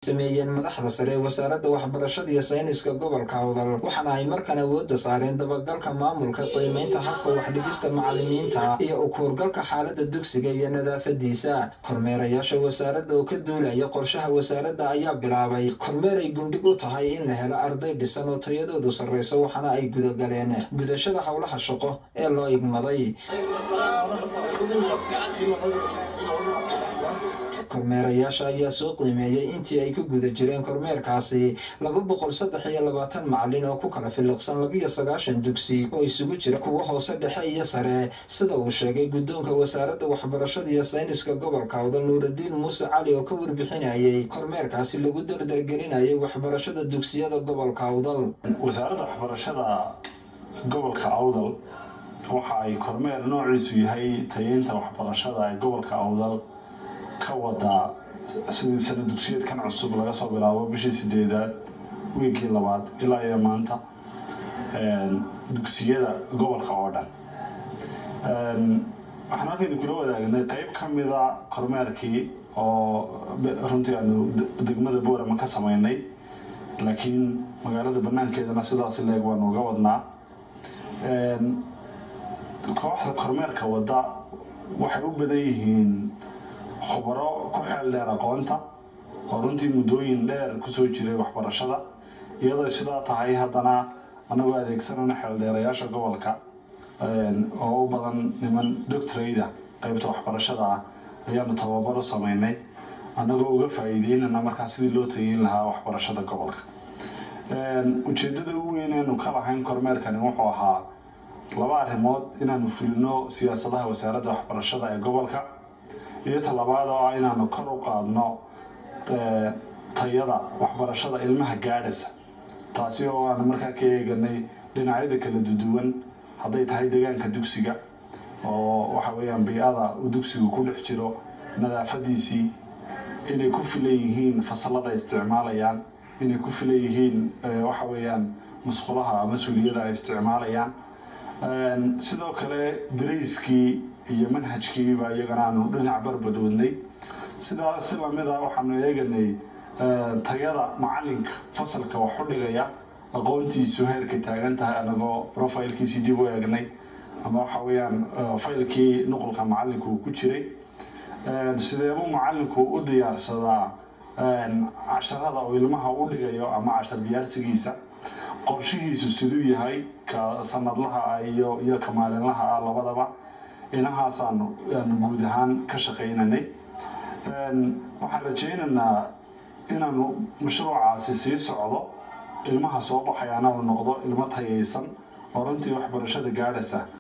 sameeyeen madaxda sare ee wasaaradda waxbarashada iyo sayniska gobolka awdal waxaana ay markan awoodda saareen dabagalka maamulka qiimeynta habka waxdhigista macalimiinta iyo ukuurgalka xaaladda dugsiga iyo nadaafadiisa kormeerayaasha wasaaradda oo ka duulaya qorshaha wasaaradda ayaa bilaabay kormeer ay gundhig u tahay in la helo arday dhisan oo tayadoodu sarreyso waxaana ay gudagaleen gudashada howlaha shaqo ee loo igmaday kormeerayaasha ayaa soo qiimeeyey intii ay ku guda jireen kormeerkaasi laba boqol saddex iyo labaatan macalin oo ku kala filiqsan labiyo sagaashan dugsi oo isugu jira kuwa hoose dhexe iyo sare sida uu sheegay guddoonka wasaaradda waxbarashada iyo sayniska gobolka awdal nuuradiin muuse cali oo ka warbixinayay kormeerkaasi lagu dardargelinayay waxbarashada dugsiyada gobolka awdal wasaaradda waxbarashada gobolka awdal waxa ay kormeer noociisu yahay tayeynta waxbarashada ee gobolka awdal ka wadaa sidii sana dugsiyeedkan cusub laga soo bilaabo bishii sideedaad wiigii labaad ilaa iyo maanta dugsiyada gobolka oo dhan waxaan halkaynu kula wadaagnay qeyb ka mida kormeerkii oo runtii aanu degmada boorama ka sameynay laakiin magaalada banaankeedana sidaasi leeg waanu uga wadnaa kooxda kormeerka wadda waxay u badan yihiin khubaro ku xeel dheer aqoonta oo runtii muddooyin dheer kusoo jiray waxbarashada iyadoo sidaa tahay haddana anagoo adeegsanana xeeldheerayaasha gobolka oo u badan niman doctorayda qeybta waxbarashada ah ayaanu tababaro sameynay annagoo uga faa'iideynana markaa sidii loo tageyn lahaa waxbarashada gobolka ujeeddada ugu weyn eenu ka lahayn kormeerkani wuxuu ahaa laba arrimood inaanu fulino siyaasadaha wasaaradda waxbarashada ee gobolka iyo talabaad oo ah inaanu kor u qaadno tayada waxbarashada ilmaha gaadhasa taasi oo aanu markaa ka eeganay dhinacyada kala duduwan hadday tahay deegaanka dugsiga oo waxa weeyaan bii-ada uu dugsigu ku dhex jiro nadaafadiisii inay ku filan yihiin fasalada isticmaalayaan inay ku filan yihiin waxa weeyaan musqulaha ama suuliyada ay isticmaalayaan sidoo kale darayskii iyo manhajkiiba iyagana aanu dhinac barbadoodnay sidaa si lamida waxaanu eeganay tayada macalinka fasalka wax u dhigaya aqoontiisu heerkay taagan tahay anagoo profilkiisii dib u eegnay ama waxa weeyaan faylkii nuqulka macalinku uu ku jiray sideebuu macalinku u diyaarsadaa casharada uu ilmaha u dhigayo ama cashar diyaarsigiisa qorshihiisu siduu yahay ka sanadlaha ah iyo iyo ka maalinlaha ah labadaba inahaasaanu aanu guud ahaan ka shaqaynanay waxaan rajaynaynaa inaanu mashruucaasi sii socdo ilmaha soo baxayaana uu noqdo ilmo tayaysan oo runtii waxbarashada gaadhaysa